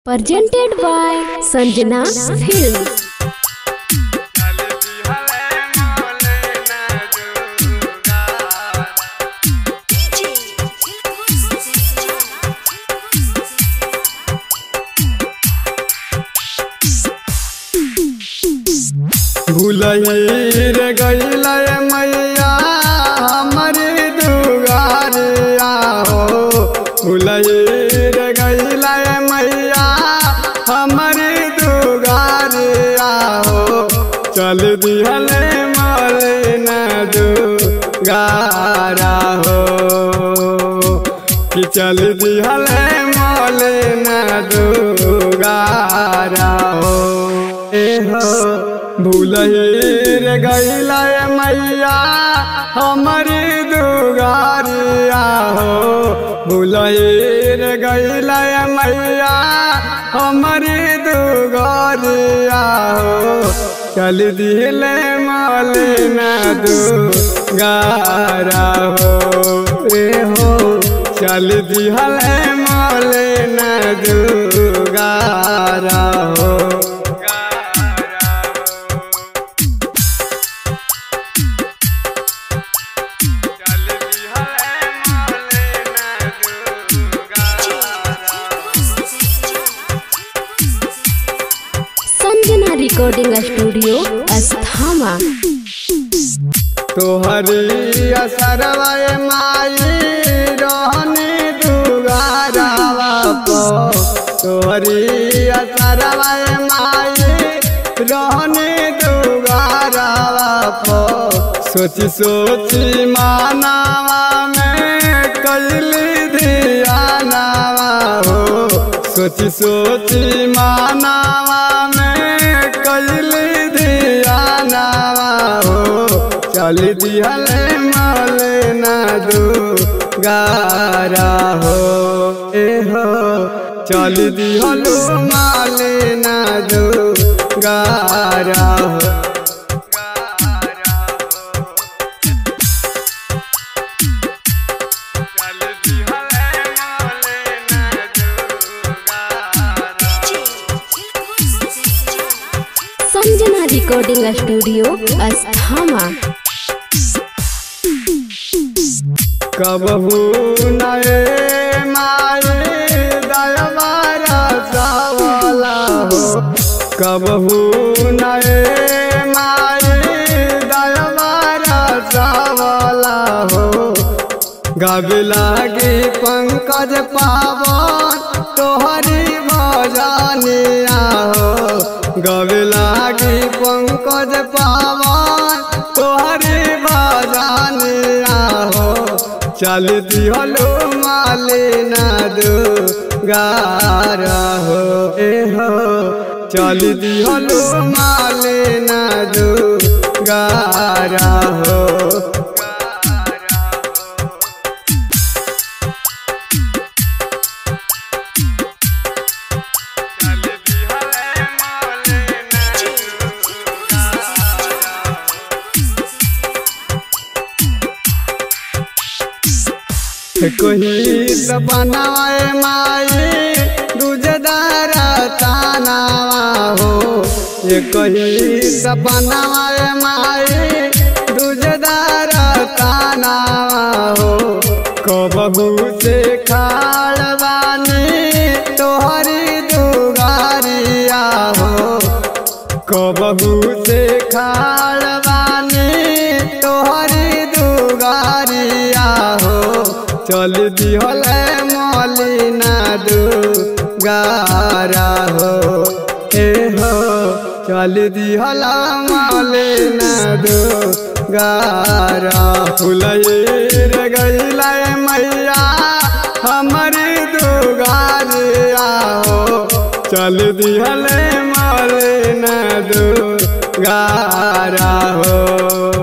presented by Sanjana Film. भूलही रे गईल मैया हमारी दुगारिया हो भूलही रे गईल मैया हमारी दुगारिया हो चल दिहले मलिना दुगारा हो कि चल दिहले मलिना दुगारा हो ए हो भूलहीर गैला मैया हमारी दुगारिया हो भूलहीर गैला मैया हमारी दुगारिया हो चल दिले मालिना दुगारा हो रे हो चल दिहले मालिना दुगारा हो Sanjana Recording Studio, Asthama. तोहरी असरवाए माई रहने दुगारावा पो तोहरी असरवाए माई रहने दुगारावा पो सोची सोची मानावा में कैली धियानावा हो सोची सोची मानावा में कैली धियानावा हो चल दिहले माले ना दू गारा हो ए हो चल दिहलो माले ना दू गारा हो Sanjana Recording Studio, Asthama. कबहू नए माए दलवारा सावला हो कबहू नए माए दलवारा सावला हो गावे लागे पंकज पावन तोहरी भजनिया हो गावे लागे पंकज पावन तोहरी भजनिया हो चल दिहलो मालिना दो गारा हो ए हो चल दिहलो मालिना दो गारा हो कोई बनाए माई दूजदारा तानावा हो ये कोई बनाए माई दूजदारा तानावा हो कबहू से खाड़वानी तोहरी दुगारिया हो कबहू से खाड़वानी तोहरी दुगारिया हो चल दिहल मलिना दू गारा हो ए हो चल दिहल मलिना दू गारा फुलैर गैला मैया हमारी दुगारिया हो चल दिहल मलिना दू गारा हो